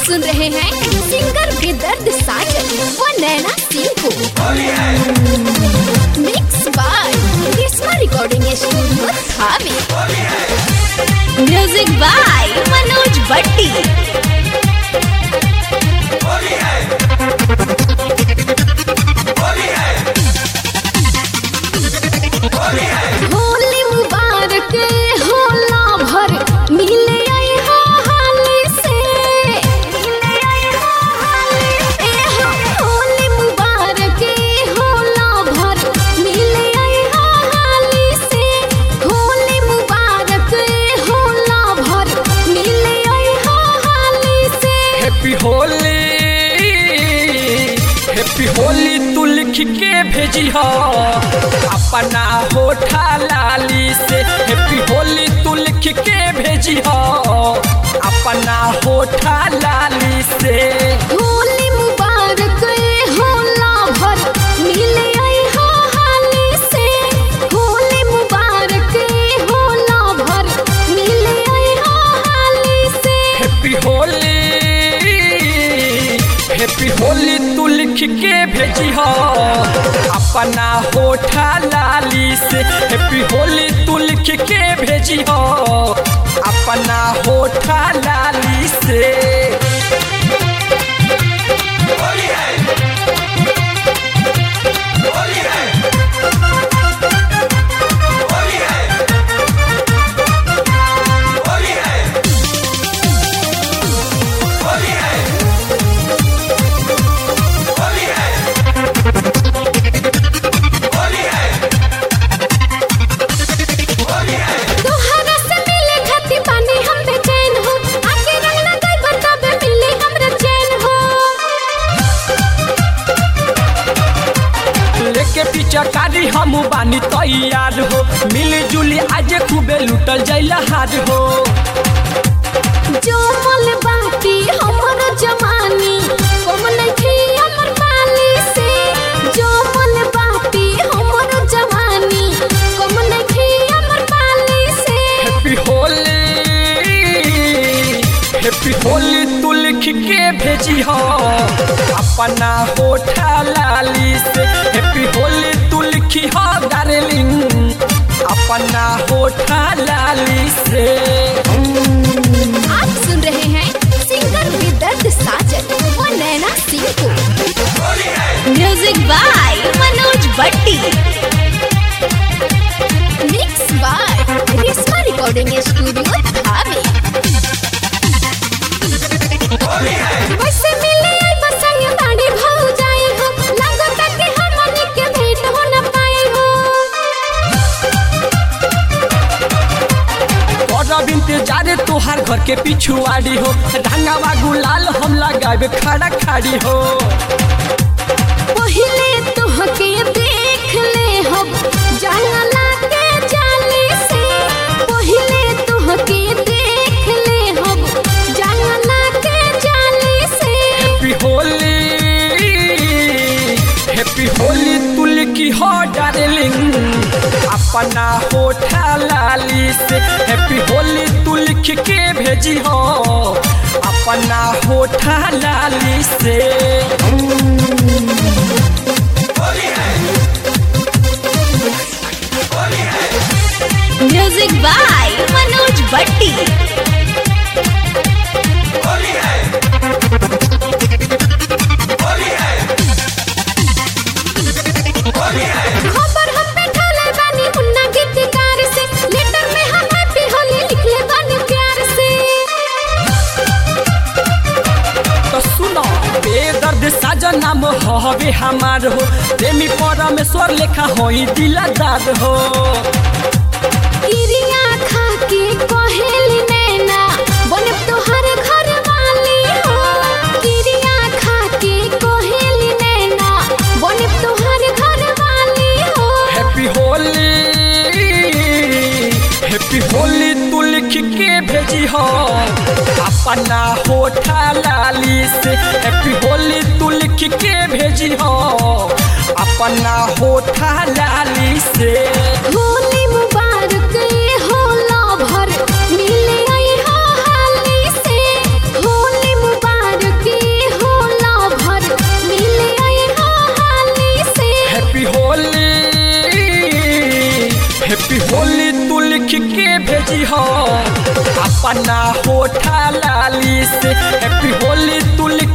सुन रहे हैं सिंगर बेदर्द साजन व नैना सिंह को mix by Grishma recording studio Thawe music by Manoj Bhatti Holi मुबारक होला भर मिले आई हो हाली से मिले आई हो हाली ए हो होली मुबारक होला भर मिले आई हो हाली से होली मुबारक होला भर मिले आई हो हाली से हैप्पी होली हैप्पी होली तू लिख के भेजी हो अपना होठा लाली से हैप्पी होली तू लिख के भेजी हो अपना होठा लाली से होली मुबारक होला भर मिले आई हो हाली से होली मुबारक होला भर मिले आई हो हाली से हैप्पी होली हैप्पी होली तू लिख के भेजी हो अपना होठा लाली से हैप्पी होली तू लिख के भेजी हो अपना होठा लाली से तोहरा से मिले खातिर पानी हम बेचैन हो आके रंग लगाई बताबे मिले हमरा चैन हो लेके पीछा कारी हम बानी तैयार हो मिली जुली आज खूबे लुटल जाइला हार हो जो मल बाटी हमर जवानी कम नइखे हमर पाली से जो मल बाटी हमर जवानी कम नइखे हमर पाली से हैप्पी होली हैप्पी होली तू लिख के भेजी हो अपना होठा लाली से हैप्पी होली तू लिखी हो डार्लिंग अपना होठा लाली से आप सुन रहे हैं सिंगर विदर्द साजन व नैना सिंह को music by Manoj Bhatti mix by Rishma recording studio Thawe वैसे मिले आई बसंग ताड़ी भाऊ जाई हो लगता कि हमनी के भेंट हो न पाई हो और इंतजार तोहार घर के पिछुआड़ी हो ढंगावा गुलाल हम लगावे खड़ा खाड़ी हो पहिले तोहके देख ले हम जंगला के जाली से पहिले तोहके देख ले हम जंगला के जाली से हैप्पी होली हैप्पी होली तू लिखी हो डार्लिंग अपना होठा लाली से हैप्पी होली तू लिख के भेजी हो अपना होठा लाली से म्यूजिक बाय मनोज भट्टी खबर हम पे ढाले बानी मुन्ना गीतकार से लेटर में हम हैप्पी होली लिखले बानी प्यार से तो सुनो बेदर्द साजन नाम हवे हमार हो प्रेमी परमेश्वर लेखा होई दिलदार हो किरिया खा के कहेली नैना बने तोहर घर वाली हो किरिया खा के कहेली नैना बने तोहर घर वाली हो हैप्पी होली हैप्पी होली तू लिख के भेजी हो अपना होठा लाली से हैप्पी होली तू लिख के भेजी हो अपना होठा लाली से होली मुबारक होला भर मिले आई हो हाली से होली मुबारक होली तू लिख के भेजी हो अपना होठा लाली से हैप्पी होली तू लिख